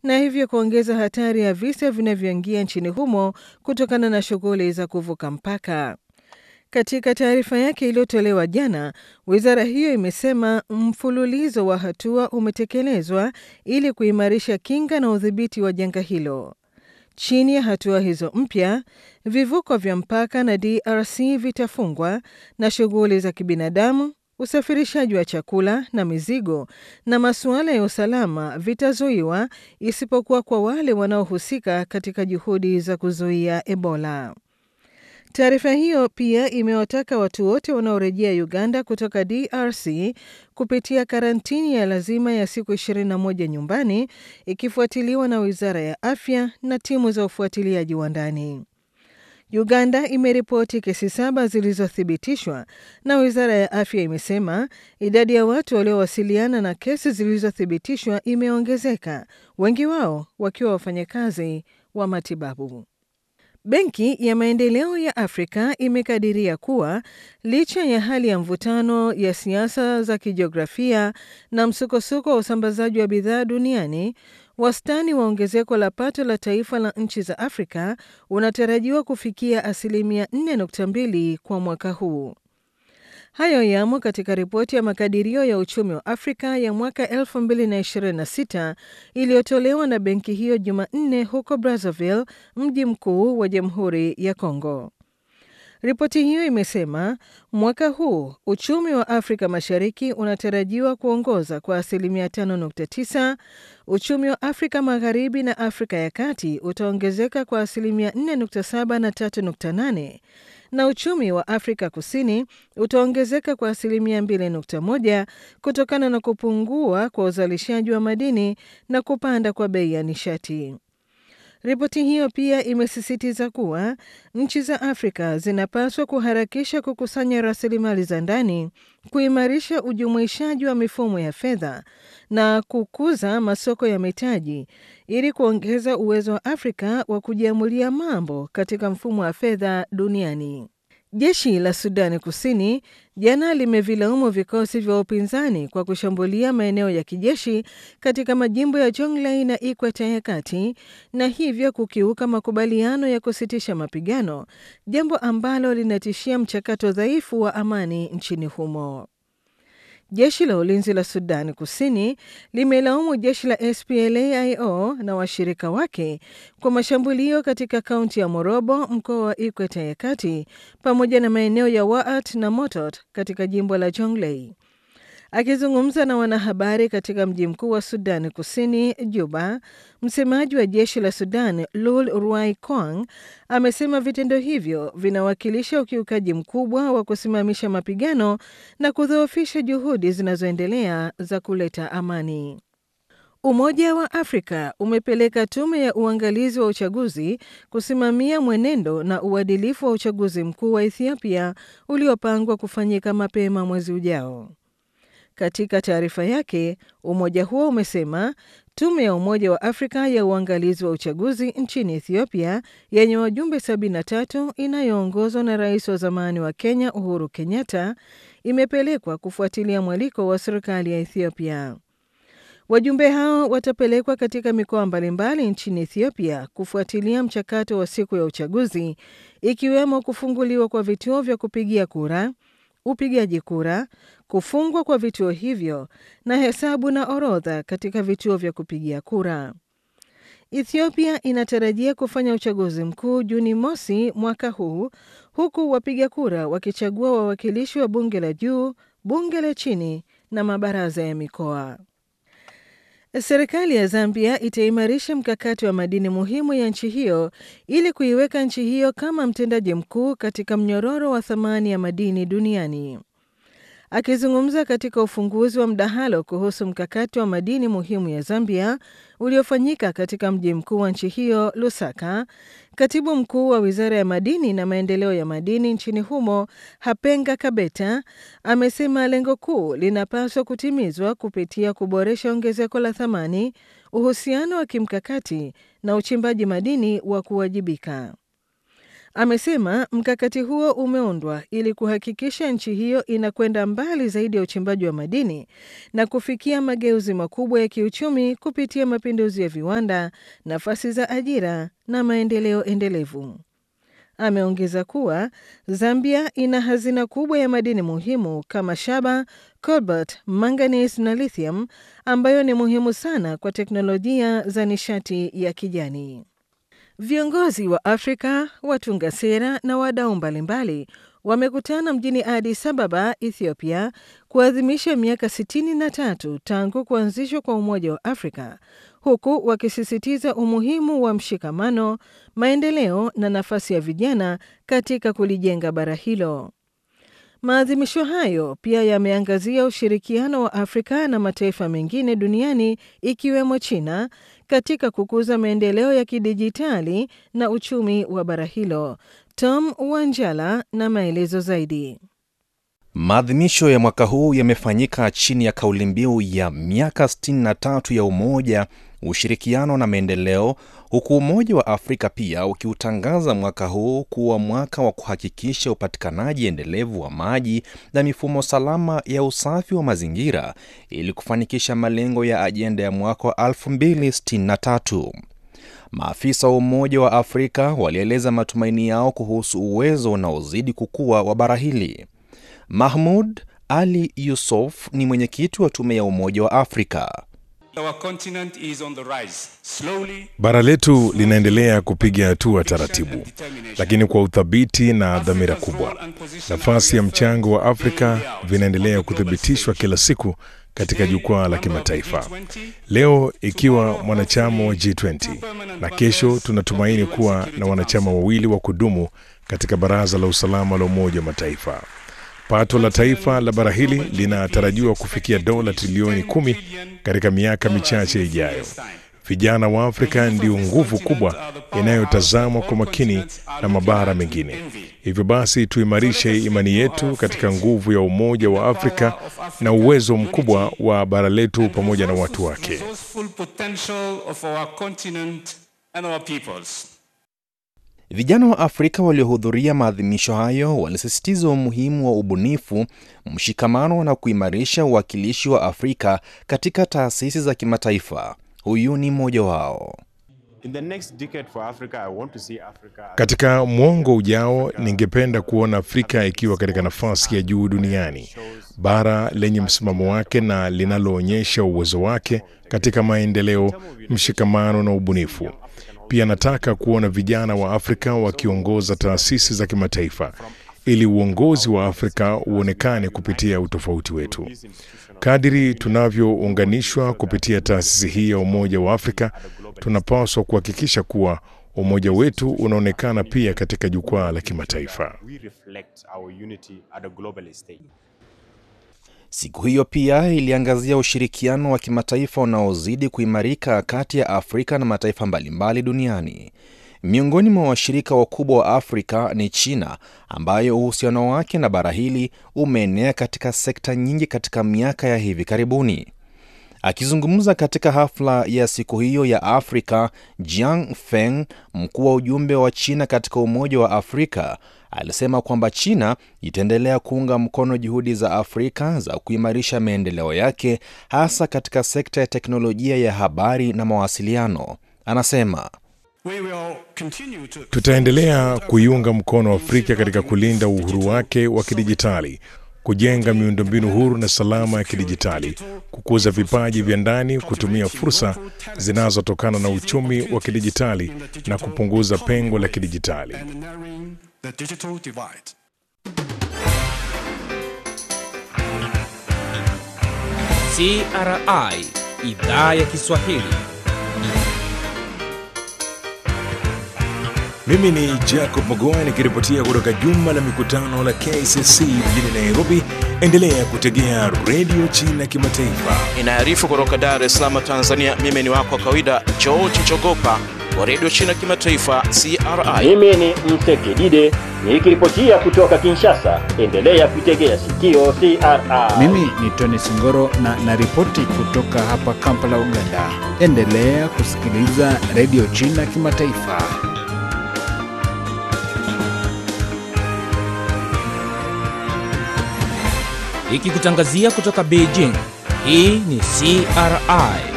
na hivyo kuongeza hatari ya visa vinavyoingia nchini humo kutokana na shughuli za kuvuka mpaka. Katika taarifa yake iliyotolewa jana, wizara hiyo imesema mfululizo wa hatua umetekelezwa ili kuimarisha kinga na udhibiti wa janga hilo. Chini ya hatua hizo mpya, vivuko vya mpaka na DRC vitafungwa na shughuli za kibinadamu, usafirishaji wa chakula na mizigo na masuala ya usalama vitazuiwa isipokuwa kwa wale wanaohusika katika juhudi za kuzuia Ebola. Taarifa hiyo pia imewataka watu wote wanaorejea Uganda kutoka DRC kupitia karantini ya lazima ya siku 21 nyumbani ikifuatiliwa na Wizara ya Afya na timu za ufuatiliaji wa ndani. Uganda imeripoti kesi saba zilizothibitishwa na Wizara ya Afya imesema idadi ya watu waliowasiliana na kesi zilizothibitishwa imeongezeka, wengi wao wakiwa wafanyakazi wa matibabu. Benki ya Maendeleo ya Afrika imekadiria kuwa licha ya hali ya mvutano ya siasa za kijiografia na msukosuko wa usambazaji wa bidhaa duniani, wastani wa ongezeko la pato la taifa la nchi za Afrika unatarajiwa kufikia asilimia 4.2 kwa mwaka huu. Hayo yamo katika ripoti ya makadirio ya uchumi wa Afrika ya mwaka 2026 iliyotolewa na benki hiyo Jumanne huko Brazzaville, mji mkuu wa Jamhuri ya Kongo. Ripoti hiyo imesema mwaka huu uchumi wa Afrika Mashariki unatarajiwa kuongoza kwa asilimia 5.9, uchumi wa Afrika Magharibi na Afrika ya Kati utaongezeka kwa asilimia 4.7 na 3.8 na uchumi wa Afrika Kusini utaongezeka kwa asilimia 2.1 kutokana na kupungua kwa uzalishaji wa madini na kupanda kwa bei ya nishati. Ripoti hiyo pia imesisitiza kuwa nchi za Afrika zinapaswa kuharakisha kukusanya rasilimali za ndani, kuimarisha ujumuishaji wa mifumo ya fedha na kukuza masoko ya mitaji ili kuongeza uwezo wa Afrika wa kujiamulia mambo katika mfumo wa fedha duniani. Jeshi la Sudani Kusini jana limevilaumu vikosi vya upinzani kwa kushambulia maeneo ya kijeshi katika majimbo ya Jonglei na Ikweta ya Kati na hivyo kukiuka makubaliano ya kusitisha mapigano, jambo ambalo linatishia mchakato dhaifu wa amani nchini humo. Jeshi la ulinzi la Sudani Kusini limelaumu jeshi la SPLA-IO na washirika wake kwa mashambulio katika kaunti ya Morobo, mkoa wa Ikweta ya Kati, pamoja na maeneo ya Waat na Motot katika jimbo la Jonglei. Akizungumza na wanahabari katika mji mkuu wa Sudani Kusini, Juba, msemaji wa jeshi la Sudan Lul Ruai Kwang amesema vitendo hivyo vinawakilisha ukiukaji mkubwa wa kusimamisha mapigano na kudhoofisha juhudi zinazoendelea za kuleta amani. Umoja wa Afrika umepeleka tume ya uangalizi wa uchaguzi kusimamia mwenendo na uadilifu wa uchaguzi mkuu wa Ethiopia uliopangwa kufanyika mapema mwezi ujao. Katika taarifa yake, umoja huo umesema tume ya Umoja wa Afrika ya uangalizi wa uchaguzi nchini Ethiopia yenye wajumbe 73 inayoongozwa na rais wa zamani wa Kenya Uhuru Kenyatta imepelekwa kufuatilia mwaliko wa serikali ya Ethiopia. Wajumbe hao watapelekwa katika mikoa mbalimbali nchini Ethiopia kufuatilia mchakato wa siku ya uchaguzi, ikiwemo kufunguliwa kwa vituo vya kupigia kura, upigaji kura, kufungwa kwa vituo hivyo na hesabu na orodha katika vituo vya kupigia kura. Ethiopia inatarajia kufanya uchaguzi mkuu Juni mosi mwaka huu, huku wapiga kura wakichagua wawakilishi wa bunge la juu, bunge la chini na mabaraza ya mikoa. Serikali ya Zambia itaimarisha mkakati wa madini muhimu ya nchi hiyo ili kuiweka nchi hiyo kama mtendaji mkuu katika mnyororo wa thamani ya madini duniani. Akizungumza katika ufunguzi wa mdahalo kuhusu mkakati wa madini muhimu ya Zambia uliofanyika katika mji mkuu wa nchi hiyo Lusaka, katibu mkuu wa wizara ya madini na maendeleo ya madini nchini humo Hapenga Kabeta amesema lengo kuu linapaswa kutimizwa kupitia kuboresha ongezeko la thamani, uhusiano wa kimkakati na uchimbaji madini wa kuwajibika. Amesema mkakati huo umeundwa ili kuhakikisha nchi hiyo inakwenda mbali zaidi ya uchimbaji wa madini na kufikia mageuzi makubwa ya kiuchumi kupitia mapinduzi ya viwanda, nafasi za ajira na maendeleo endelevu. Ameongeza kuwa Zambia ina hazina kubwa ya madini muhimu kama shaba, cobalt, manganese na lithium ambayo ni muhimu sana kwa teknolojia za nishati ya kijani. Viongozi wa Afrika, watunga sera na wadau mbalimbali wamekutana mjini Addis Ababa, Ethiopia, kuadhimisha miaka 63 tangu kuanzishwa kwa Umoja wa Afrika, huku wakisisitiza umuhimu wa mshikamano, maendeleo na nafasi ya vijana katika kulijenga bara hilo. Maadhimisho hayo pia yameangazia ushirikiano wa Afrika na mataifa mengine duniani ikiwemo China katika kukuza maendeleo ya kidijitali na uchumi wa bara hilo. Tom Wanjala na maelezo zaidi. Maadhimisho ya mwaka huu yamefanyika chini ya kauli mbiu ya miaka 63 ya umoja, ushirikiano na maendeleo, huku Umoja wa Afrika pia ukiutangaza mwaka huu kuwa mwaka wa kuhakikisha upatikanaji endelevu wa maji na mifumo salama ya usafi wa mazingira ili kufanikisha malengo ya ajenda ya mwaka wa 2063. Maafisa wa Umoja wa Afrika walieleza matumaini yao kuhusu uwezo unaozidi kukua wa bara hili. Mahmud Ali Yusuf ni mwenyekiti wa tume ya Umoja wa Afrika. Bara letu linaendelea kupiga hatua taratibu, lakini kwa uthabiti na dhamira kubwa. Nafasi ya mchango wa Afrika vinaendelea kuthibitishwa kila siku katika jukwaa la kimataifa. Leo ikiwa mwanachama wa G20 na kesho tunatumaini kuwa na wanachama wawili wa kudumu katika Baraza la Usalama la Umoja wa Mataifa. Pato la taifa la bara hili linatarajiwa kufikia dola trilioni kumi katika miaka michache ijayo. Vijana wa Afrika ndio nguvu kubwa inayotazamwa kwa makini na mabara mengine. Hivyo basi, tuimarishe imani yetu katika nguvu ya Umoja wa Afrika na uwezo mkubwa wa bara letu pamoja na watu wake. Vijana wa Afrika waliohudhuria maadhimisho hayo walisisitiza umuhimu wa ubunifu, mshikamano na kuimarisha uwakilishi wa Afrika katika taasisi za kimataifa. Huyu ni mmoja wao. Katika mwongo ujao, ningependa kuona Afrika ikiwa katika nafasi ya juu duniani, bara lenye msimamo wake na linaloonyesha uwezo wake katika maendeleo, mshikamano na ubunifu. Pia nataka kuona vijana wa Afrika wakiongoza taasisi za kimataifa ili uongozi wa Afrika uonekane kupitia utofauti wetu. Kadiri tunavyounganishwa kupitia taasisi hii ya Umoja wa Afrika, tunapaswa kuhakikisha kuwa umoja wetu unaonekana pia katika jukwaa la kimataifa. Siku hiyo pia iliangazia ushirikiano wa kimataifa unaozidi kuimarika kati ya Afrika na mataifa mbalimbali duniani. Miongoni mwa washirika wakubwa wa Afrika ni China, ambayo uhusiano wake na bara hili umeenea katika sekta nyingi katika miaka ya hivi karibuni. Akizungumza katika hafla ya siku hiyo ya Afrika, Jiang Feng, mkuu wa ujumbe wa China katika Umoja wa Afrika, alisema kwamba China itaendelea kuunga mkono juhudi za Afrika za kuimarisha maendeleo yake hasa katika sekta ya teknolojia ya habari na mawasiliano. Anasema tutaendelea kuiunga mkono Afrika katika kulinda uhuru wake wa kidijitali, kujenga miundombinu huru na salama ya kidijitali, kukuza vipaji vya ndani, kutumia fursa zinazotokana na uchumi wa kidijitali na kupunguza pengo la kidijitali. CRI Idhaa ya Kiswahili. Mimi ni Jacob Magoa nikiripotia kutoka jumba la mikutano la KCC mjini Nairobi. Endelea kutegea redio China Kimataifa. Inaarifu kutoka Dar es Salaam, Tanzania. Mimi ni wako wa kawaida George Chogopa wa redio China Kimataifa, CRI. Mimi ni Msekidide nikiripotia kutoka Kinshasa. Endelea kuitegea sikio CRI. Mimi ni Tony Singoro na naripoti kutoka hapa Kampala, Uganda. Endelea kusikiliza redio China Kimataifa. ikikutangazia kutoka Beijing. Hii ni CRI